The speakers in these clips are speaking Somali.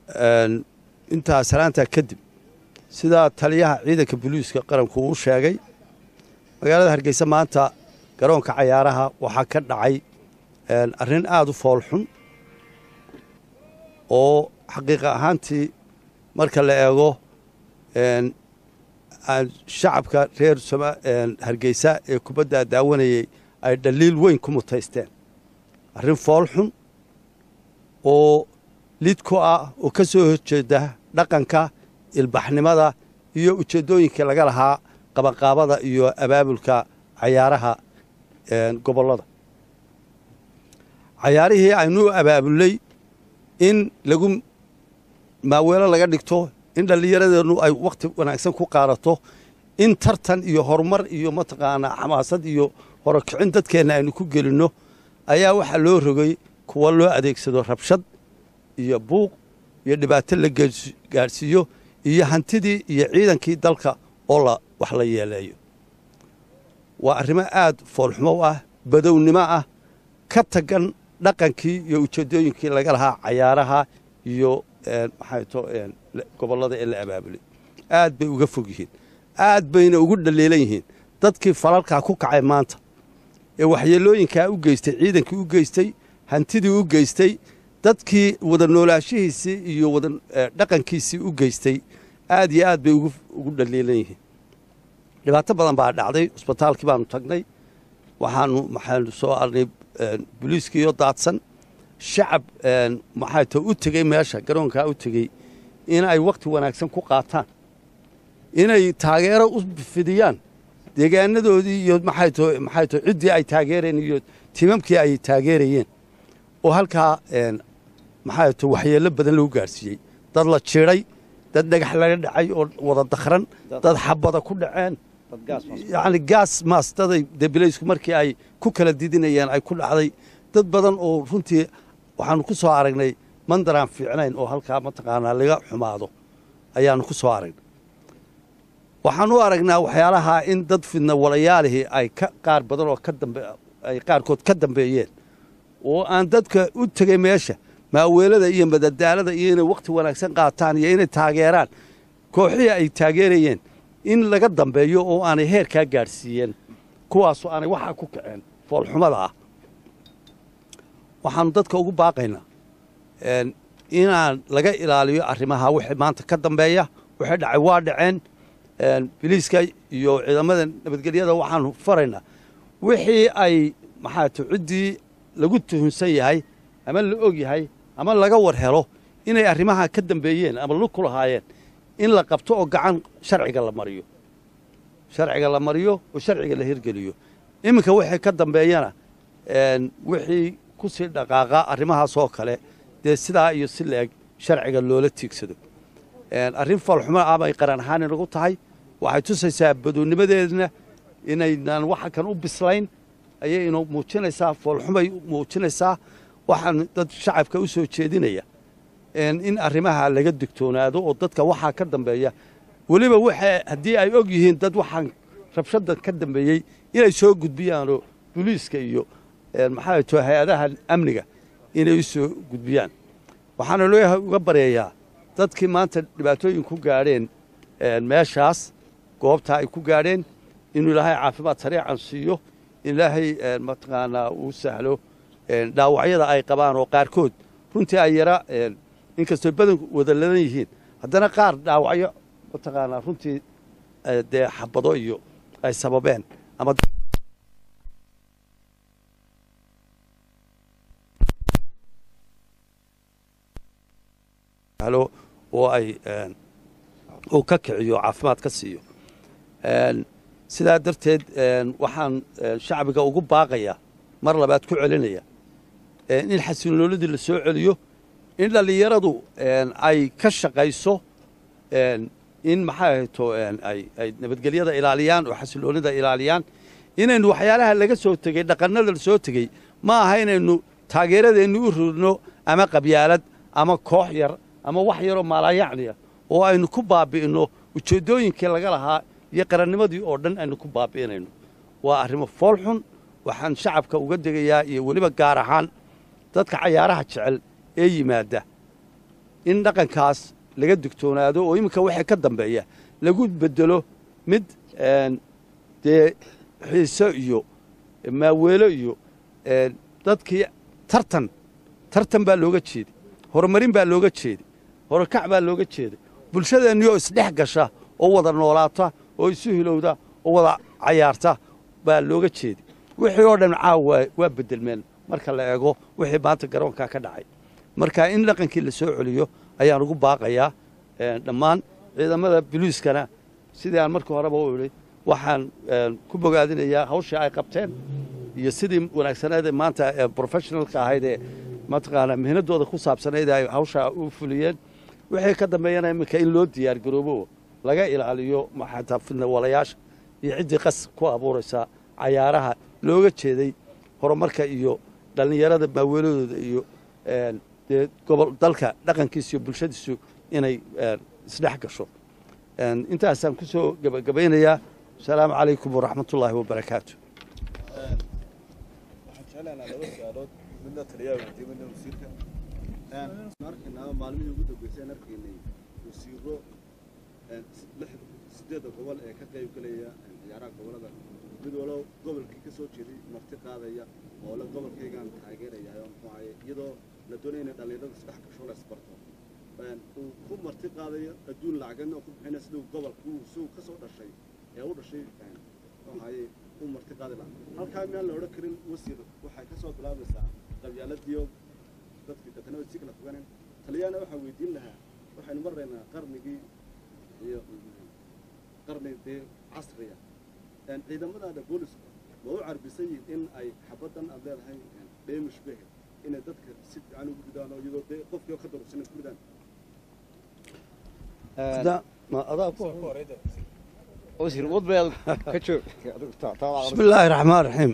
intaa salaantaa kadib sidaa taliyaha ciidanka booliiska qaranku uu sheegay magaalada hargeysa maanta garoonka cayaaraha waxaa ka dhacay arrin aada u foolxun oo xaqiiqa ahaantii marka la eego shacabka reer hargeysa ee kubaddaa daawanayay ay dhaliil weyn ku mutaysteen arrin foolxun oo lid ku ah oo ka soo horjeeda dhaqanka ilbaxnimada iyo ujeeddooyinkii laga lahaa qabanqaabada iyo abaabulka cayaaraha gobollada cayaarihii aynu abaabulnay in lagu maaweelo laga dhigto in dhallinyaradeennu ay wakhti wanaagsan ku qaadato in tartan iyo horumar iyo mataqaanaa xamaasad iyo horokicin dadkeenna aynu ku gelinno ayaa waxaa loo rogay kuwa loo adeegsado rabshad iyo buuq iyo dhibaato la gaadhsiiyo iyo hantidii iyo ciidankii dalka oo la wax la yeeleeyo waa arrimo aad foolxumo ah badownimo ah ka tagan dhaqankii iyo ujeeddooyinkii laga lahaa cayaaraha iyo maxay to gobollada ee la abaabulay aad bay uga fog yihiin aad bayna ugu dhaliilan yihiin dadkii falalkaa ku kacay maanta ee waxyeelooyinkaa u geystay ciidankii u geystay hantidii u geystay dadkii wada noolaashihiisii iyo wada dhaqankiisii u geystay aad iyo aad bay ugu dhaliilan yihiin dhibaato badan baa dhacday cusbitaalkii baanu tagnay waxaanu maxaanu soo arnay boliiskiiyo daadsan shacab maxay to u tegey meesha garoonkaa u tegey in ay wakhti wanaagsan ku qaataan inay taageero u fidiyaan deegaanadoodii iyo maxay to maxay to ciddii ay taageereen iyo timamkii ay taageerayeen oo halkaa maxay to waxyeello badan lagu gaadhsiiyey dad la jiiday dad dhagax laga dhacay oo wada dakhran dad xabada ku dhaceen yacni gaas maastaday debilaysku markii ay ku kala didinayeen ay ku dhacday dad badan oo runtii waxaanu ku soo aragnay mandaraan fiicnayn oo halkaa mataqaanaa laga xumaado ayaanu ku soo aragnay waxaan u aragnaa waxyaalaha in dad fidna walayaalihii ay qaar badan oo ay qaarkood ka dambeeyeen oo aan dadka u tegay meesha maaweelada iyo madadaalada iyo inay wakhti wanaagsan qaataan iyo inay taageeraan kooxihii ay taageerayeen in laga dambeeyo oo aanay heerkaa gaadhsiiyeen kuwaasoo aanay waxaa ku kaceen foolxumada ah waxaanu dadka ugu baaqaynaa inaan laga ilaaliyo arrimaha wixii maanta ka dambeeya wixii dhacay waa dhaceen biliiska iyo ciidamada nabadgelyada waxaanu faraynaa wixii ay maxaatu ciddii lagu tuhunsan yahay ama la og yahay ama laga war helo inay arrimaha ka dambeeyeen ama lug ku lahaayeen in la qabto oo gacan sharciga la mariyo sharciga la mariyo oo sharciga la hirgeliyo iminka wixii ka dambeeyana wixii ku sii dhaqaaqa arrimahaas oo kale dee sidaa iyo si la-eg sharciga loola tiigsado arrin foolxumo ah bay qaran ahaan inagu tahay waxay tusaysaa badoonnimadeedna inaynaan waxa kan u bislayn ayay inu muujinaysaa foolxumay muujinaysaa waxaan dad shacabka u soo jeedinaya in arrimaha laga digtoonaado oo dadka waxaa ka dambeeya weliba waxa haddii ay og yihiin dad waxaan rabshaddan ka dambeeyey inay soo gudbiyaanoo boliiska iyo maxaa to hay-adaha amniga inay u soo gudbiyaan waxaana loo uga baryayaa dadkii maanta dhibaatooyin ku gaadheen meeshaas goobtaa ay ku gaadheen inuu ilaahay caafimaad sariican siiyo in ilaahay mataqaanaa uu sahlo dhaawacyada ay qabaan oo qaarkood runtii ay yara inkastoo badanku wada ladan yihiin haddana qaar dhaawacyo mataqaanaa runtii dee xabado iyo ay sababeen ama oo ay uu ka kiciyo caafimaad ka siiyo sidaa darteed waxaan shacbiga ugu baaqayaa mar labaad ku celinaya in xasiloonidii la soo celiyo in dhallinyaradu ay ka shaqayso in maxaa ahayto ay nabadgelyada ilaaliyaan oo xasiloonida ilaaliyaan inaynu waxyaalaha laga soo tegey dhaqannada la soo tegey ma aha inaynu taageeradeennu u ridno ama qabyaalad ama koox yar ama wax yaroo maalaayacniya oo aynu ku baabi'inno ujeeddooyinkii laga lahaa iyo qarannimadii oo dhan aynu ku baabi'inayno waa arrimo foolxun waxaan shacabka uga degayaa iyo weliba gaar ahaan dadka cayaaraha jecel ee yimaadda in dhaqankaas laga digtoonaado oo iminka waxay ka dambeeya lagu bedelo mid dee xiiso iyo maaweelo iyo dadkii tartan tartan baa looga jeeday horumarin baa looga jeeday horakac baa looga jeeday bulshadeenni oo isdhex gasha oo wada noolaata oo isu hilowda oo wada cayaarta baa looga jeeday wixii oo dhan caawa waa bedelmeen marka la eego wixii maanta garoonkaa ka dhacay marka in dhaqankii la soo celiyo ayaan ugu baaqayaa dhammaan ciidamada boliiskana sidii aan markii horeba u idhi waxaan ku bogaadinayaa hawshii ay qabteen iyo sidii wanaagsaneed maanta professionalka ahayd ee mataqaanaa mihnadooda ku saabsanayd ay hawshaa u fuliyeen wixii ka dambeeyana iminka in loo diyaar garoobo laga ilaaliyo xataa fidnawalayaasha iyo ciddii qas ku abuuraysa cayaaraha looga jeeday horumarka iyo dhallinyarada maaweeladooda iyo dee gobol dalka dhaqankiisa iyo bulshadiisu inay isdhex gasho intaasaan ku soo gebagabaynayaa asalaamu calaykum waraxmatullaahi wabarakaatu maalmihii ugu dambeysay arkaynay wasiiro sideedda gobol ee ka qayb gelaya ciyaaraha gobolada mid walo gobolkii ka soo jeeday marti qaadaya oo le gobolkaygaan taageerayahay muxuu ahaye iyadoo la doonaya inay dhallinyarada isdhex gasho la isbarto uu ku marti qaadayo adduun lacagadna oo ku bixinaya siduu gobolku siduu ka soo dhashay ee u dhashay muxuu ahaye u marti qaadi lahaa halkaa miyaan la odhan karin wasiir waxay ka soo bilaabaysaa qabyaaladiyo dadkii dadna way si kala fogaaneen talyaana waxaa weydiin lahaa waxaynu maraynaa qarnigii iyo qarni dee casriya ciidamadaada booliska ma u carbisan yihiin in ay xabaddan aad leedahay dheemish behe inay dadka si fiican ugu ridaan oo iyadoo dee qofkii oo ka darursan ku ridaan bismi illaahi raxmaan raxiim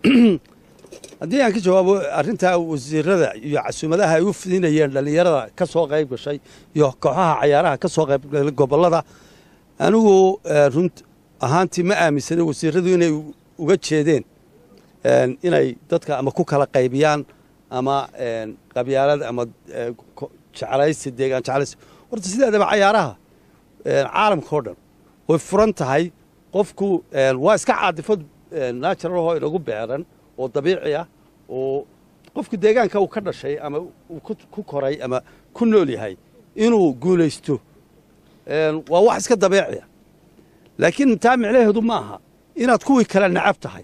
haddii aan ka jawaabo arrintaa wasiirada iyo casuumadaha ay u fidinayeen dhallinyarada ka soo qayb gashay iyo kooxaha cayaaraha ka soo qayb galay gobollada anigu runt ahaantii ma aaminsana wasiiradu inay uga jeedeen inay dadka ama ku kala qaybiyaan ama qabyaalad ama jeclaysi deegaan jeclaysi horta sideedaba cayaaraha caalamka oo dhan way furan tahay qofku waa iska caadifad naturalahoo inagu beeran oo dabiici ah oo qofku deegaanka uu ka dhashay ama uu ku koray ama ku nool yahay inuu guulaysto waa wax iska dabiiciya laakiin taa micnaheedu ma aha inaad kuwii kale nacab tahay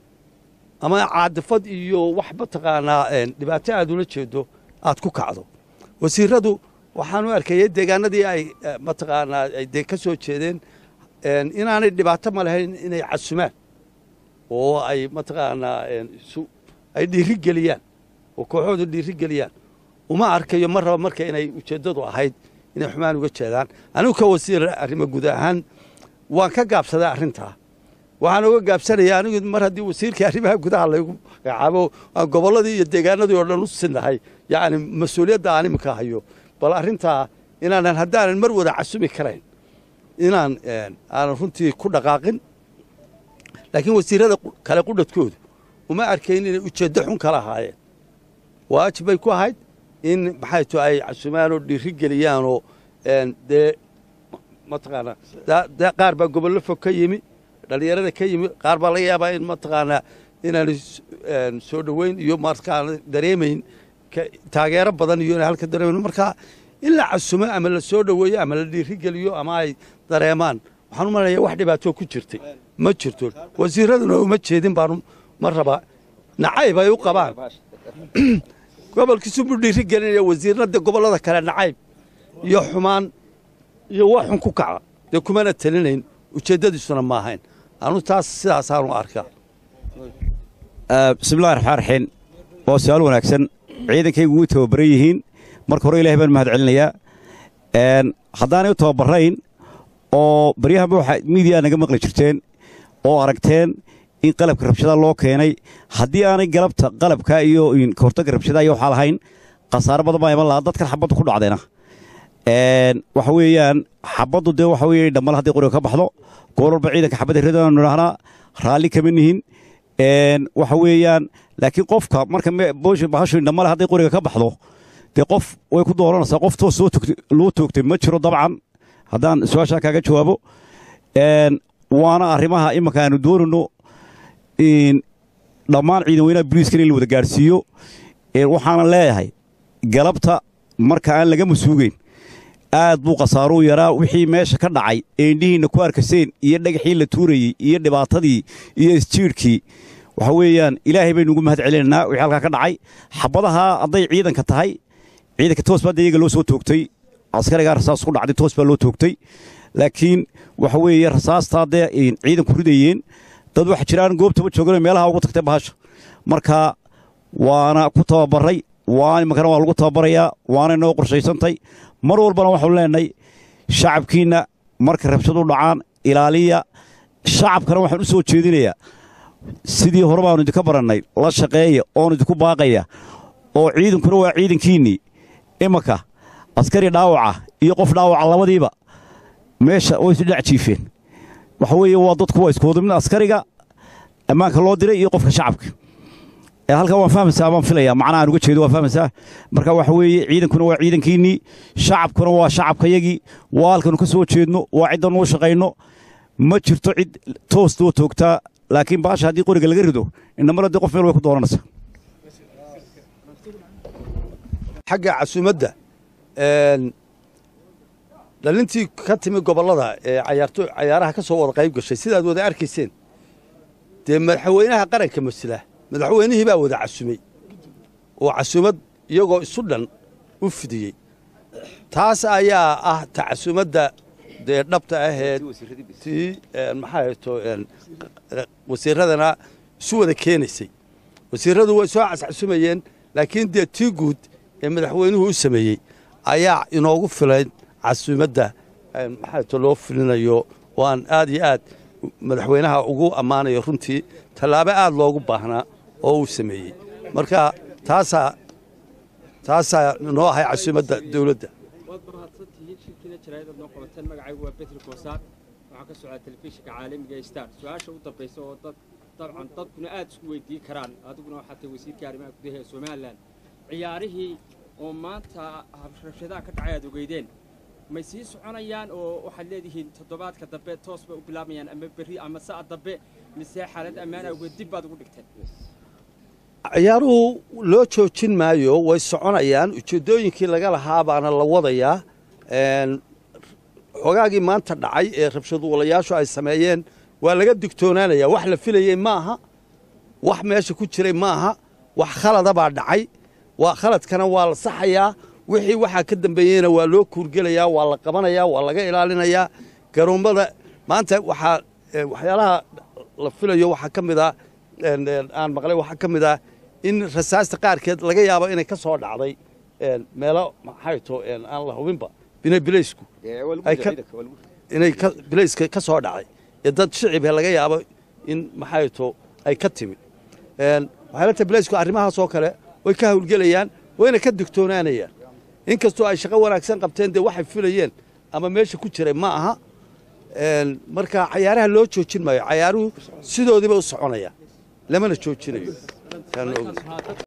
ama caadifad iyo wax mataqaanaa dhibaato aad ula jeedo aad ku kacdo wasiiradu waxaan u arkayay deegaanadii ay mataqaanaa ay dee ka soo jeedeen inaanay dhibaato ma lahayn inay casumaan oo ay mataqaanaa ay dhiiri geliyaan oo kooxoodu dhiiri geliyaan uma arkayo mar raba marka inay ujeeddadu ahayd inay xumaan uga jeedaan anigu ka wasiir arrimo guud ahaan waan ka gaabsaday arrintaa waxaan uga gaabsanayaa anigu mar haddii wasiirkii arrimaha gudaha laygu magacaabo aan gobolladii iyo deegaanadii oo dhan u sinnahay yacni mas-uuliyadda aan iminka hayo bal arrintaa inaanan haddaanan mar wada casumi karayn inaan aanan runtii ku dhaqaaqin laakiin wasiirada kale qudhadkoodu uma arkayn inay ujeeddo xun kala ahaayeen waajib bay ku ahayd in maxay to ay casumaan oo dhiiri geliyaanoo dee mataqaanaa qaar baa gobollo fog ka yimi dhallinyarada ka yimi qaar baa laga yaabaa in mataqaanaa inaanay soo dhoweyn iyo markaana dareemayn taageero badan iyo inay halka dareemayn marka in la casumo ama la soo dhoweeyo ama la dhiiri geliyo ama ay dareemaan waxaan u malaya wax dhibaatoo ku jirtay ma jirto wasiiraduna uma jeedin baanu ma raba nacayb ay u qabaan gobolkiisu buu dhiiri gelinaya wasiirnada gobollada kale nacayb iyo xumaan iyo wax xun ku kaca dee kumana telinayn ujeeddadiisuna ma ahayn anu taas sidaasaanu arkaa bismillahi raxmaan raxiim waa su-aal wanaagsan ciidankaygu way tababaran yihiin marka hore ilahay baan mahad celinayaa haddaanay u tababarayn oo baryahanba waxaa miidiyaa naga maqli jirteen oo aragteen in qalabka rabshada loo keenay haddii aanay galabta qalabka iyo kahortagga rabshada iyo waxaa lahayn khasaaro badan baa iman lahaa dadkan xabaddu ku dhacdayna waxa weeyaan xabaddu dee waxa weye dhammal hadday qoriga ka baxdo goor walba ciidanka xabadda ridanu nidhahnaa raalli kama nihin waxa weeyaan laakiin qofka marka bahashu dhammale hadday qoriga ka baxdo dee qof way ku dooranaysaa qof toos soo togtay loo toogtay ma jiro dabcan haddaan su-aashaa kaaga jawaabo een, waana arrimaha iminka aanu doonayno in dhammaan ciidan weynaha booliiskana in la wada gaadhsiiyo een, waxaana leeyahay galabta marka aan laga masuugeyn aad buu khasaaruu yaraa wixii meesha ka dhacay ee indhihiinna ku arkaseen iyo dhagaxii la tuurayey iyo dhibaatadii iyo isjiidhkii waxa weeyaan ilaahay baynu ugu mahad celinaynaa wixii halkaa ka dhacay xabadaha hadday ciidanka tahay ciidanka toos baa dee iyaga loo soo toogtay askarigaa rasaas ku dhacday toos baa loo toogtay laakiin waxa weeye rasaastaa dee ay ciidanku ridayeen dad waxa jiraan goobtaba jooganoo meelaha ugu tagtay bahasha marka waana ku tababaray waa iminkana waa lagu tababarayaa waana inoo qorshaysantay mar walbana waxaanu leenahay shacabkiinna marka rabshadu dhacaan ilaaliya shacabkana waxaan u soo jeedinayaa sidii hore baanu idinka barannay la shaqeeya oonu idinku baaqaya oo ciidankuna waa ciidankiinnii imanka askari dhaawaca iyo qof dhaawaca labadiiba meesha way isu dhac jiifeen waxa weeye waa dadku waa isku wada mid askariga ammaanka loo diray iyo qofka shacabka ee halkan waan fahmaysaa baan filayaa macnaha aan uga jeedo waan fahmaysaa marka waxa weeye ciidankuna waa ciidankiinnii shacabkuna waa shacabkayagii waa halkanu ka soo jeedno waa ciddan uu shaqayno ma jirto cid toos loo toogtaa laakiin baasha haddii qoriga laga rido inamar haddii qof meel way ku dooranaysaa xagga casuumadda een, dhalintii ka timi gobollada ee cayaarto cayaaraha ka soo wada qayb gashay sidaad wada arkayseen dee madaxweynaha qaranka masla madaxweynihii baa wada casumay oo casuumad iyagoo isu dhan u fidiyey taas ayaa ah ta casuumadda dee dhabta ah ee tii een, maxaa hayto een, wasiiradana isu wada keenaysay wasiiradu way soo cascasumayeen laakiin dee tii guud ee madaxweynuhu u sameeyey ayaa inoogu filayn casuumadda een, maxaa hayto loo filinayo oo aan aad iyo aad madaxweynaha ugu ammaanayo runtii tallaabo aad loogu baahnaa oo uu sameeyey marka taasaa taasaa noo ahay casuumadda dawladda waad mahadsantihiin shirkiina jaraa'idad noo qabateen magacaygu waa betri koosaar waxaa ka socdaa telefishinka caalamiga ee star su-aasha u dambaysa oo dad dabcan dadkuna aad isku weydiin karaan adiguna waxaa tahay wasiirka arrimaha gudaha ee somalilan ciyaarihii oo maanta rabshadaha ka dhacay aad ogeydeen may sii soconayaan oo waxaad leedihiin toddobaadka dambe toos bay u bilaabayaan ama berri ama sa'a dambe mise xaalad ammaan awgeed dib baad ugu dhigteen ciyaaruhu loo joojin maayo way soconayaan ujeeddooyinkii laga lahaa baana la wadayaa een, xogaagii maanta dhacay ee rabshadwalayaashu ay sameeyeen waa laga digtoonaanayaa wax la filayey ma aha wax meesha ku jiray ma aha wax khalada baa dhacay waa khaladkana waa la saxayaa wixii waxaa ka dambeeyeyna waa loo kuurgelayaa waa la qabanayaa waa laga ilaalinayaa garoommada maanta waxaa eh, waxyaalaha la filayo waxaa ka mid ah een, een, aan maqlay waxaa ka mid ah in rasaasta qaarkeed laga yaabo inay ka soo dhacday een, meelo maxay to een, aan la hubinba bina bilaysku ay ka inay ka bilayska ka soo dhacday ee dad shicibhe laga yaabo in maxay to ay ka timi een, waxay la tahay bilaysku arrimahaas oo kale way ka hawlgelayaan wayna ka digtoonaanayaan inkastoo ay shaqo wanaagsan qabteen dee waxay filayeen ama meesha ku jiray ma aha een, marka cayaaraha loo joojin maayo cayaaruhu sidoodiiba u soconaya lamana joojinayo Taan ogahay.